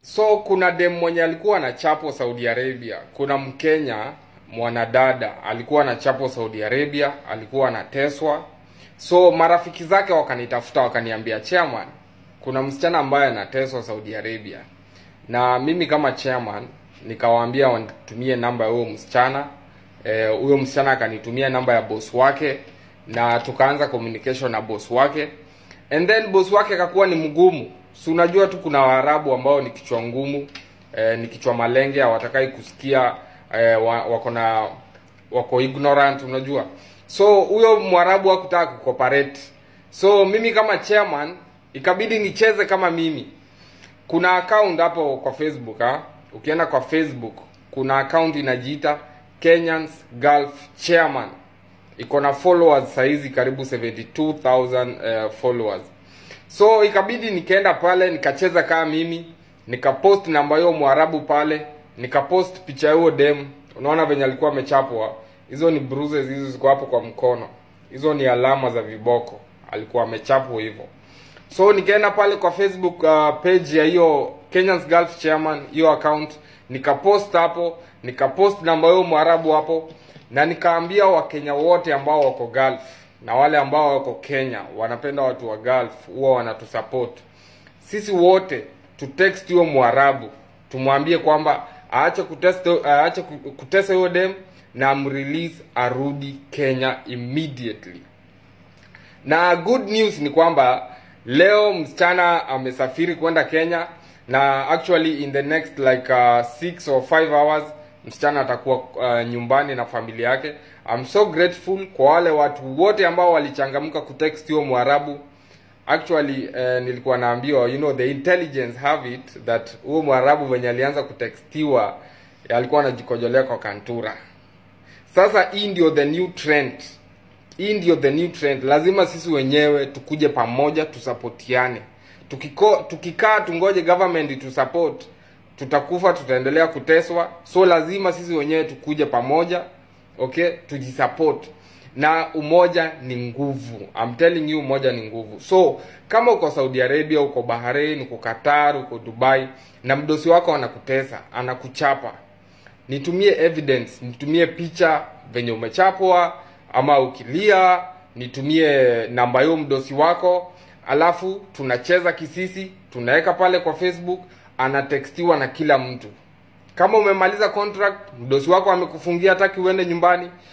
So kuna dem mwenye alikuwa na chapo Saudi Arabia. Kuna Mkenya mwanadada alikuwa na chapo Saudi Arabia, alikuwa anateswa. So marafiki zake wakanitafuta wakaniambia, chairman, kuna msichana ambaye anateswa Saudi Arabia, na mimi kama chairman nikawaambia wanitumie namba ya huyo msichana. Eh, huyo msichana akanitumia namba ya boss wake na tukaanza communication na boss wake, and then boss wake akakuwa ni mgumu. Si unajua tu kuna Waarabu ambao ni kichwa ngumu eh, ni kichwa malenge, hawatakai kusikia eh, wa, wako na wako ignorant, unajua. So huyo Mwarabu hakutaka kucooperate. So mimi kama chairman ikabidi nicheze kama mimi. Kuna account hapo kwa Facebook ha? Ukienda kwa Facebook kuna account inajiita Kenyans Gulf Chairman. Iko na followers saizi karibu 72000 uh, followers. So ikabidi nikaenda pale nikacheza kama mimi, nikapost namba hiyo Mwarabu pale, nikapost picha hiyo dem. Unaona venye alikuwa amechapwa. Hizo ni bruises hizo ziko hapo kwa mkono. Hizo ni alama za viboko. Alikuwa amechapwa hivyo. So nikaenda pale kwa Facebook uh, page ya hiyo Kenyans Gulf Chairman, hiyo account, nikapost hapo, nikapost namba hiyo Mwarabu hapo na nikaambia Wakenya wote ambao wako Gulf na wale ambao wako Kenya wanapenda watu wa Gulf huwa wanatusupport. Sisi wote tu text hiyo Mwarabu tumwambie kwamba aache kutesta aache kutesa hiyo dem na amrelease arudi Kenya immediately. Na good news ni kwamba leo msichana amesafiri kwenda Kenya na actually in the next like uh, six or five hours msichana atakuwa uh, nyumbani na familia yake. I'm so grateful kwa wale watu wote ambao walichangamka kutext hiyo Mwarabu. Actually uh, nilikuwa naambiwa you know the intelligence have it that huyo Mwarabu venye alianza kutextiwa alikuwa anajikojolea kwa kantura. Sasa hii ndio the new trend. Hii ndio the new trend. Lazima sisi wenyewe tukuje pamoja tusapotiane. Tukiko, tukikaa tungoje government tu support tutakufa, tutaendelea kuteswa. So lazima sisi wenyewe tukuje pamoja, okay, tujisupport na umoja ni nguvu. I'm telling you, umoja ni nguvu. So kama uko Saudi Arabia, uko Bahrain, uko Qatar, uko Dubai na mdosi wako anakutesa, anakuchapa, nitumie evidence, nitumie picha venye umechapwa, ama ukilia, nitumie namba hiyo mdosi wako, alafu tunacheza kisisi, tunaweka pale kwa Facebook, anatextiwa na kila mtu. Kama umemaliza contract, mdosi wako amekufungia, hataki uende nyumbani,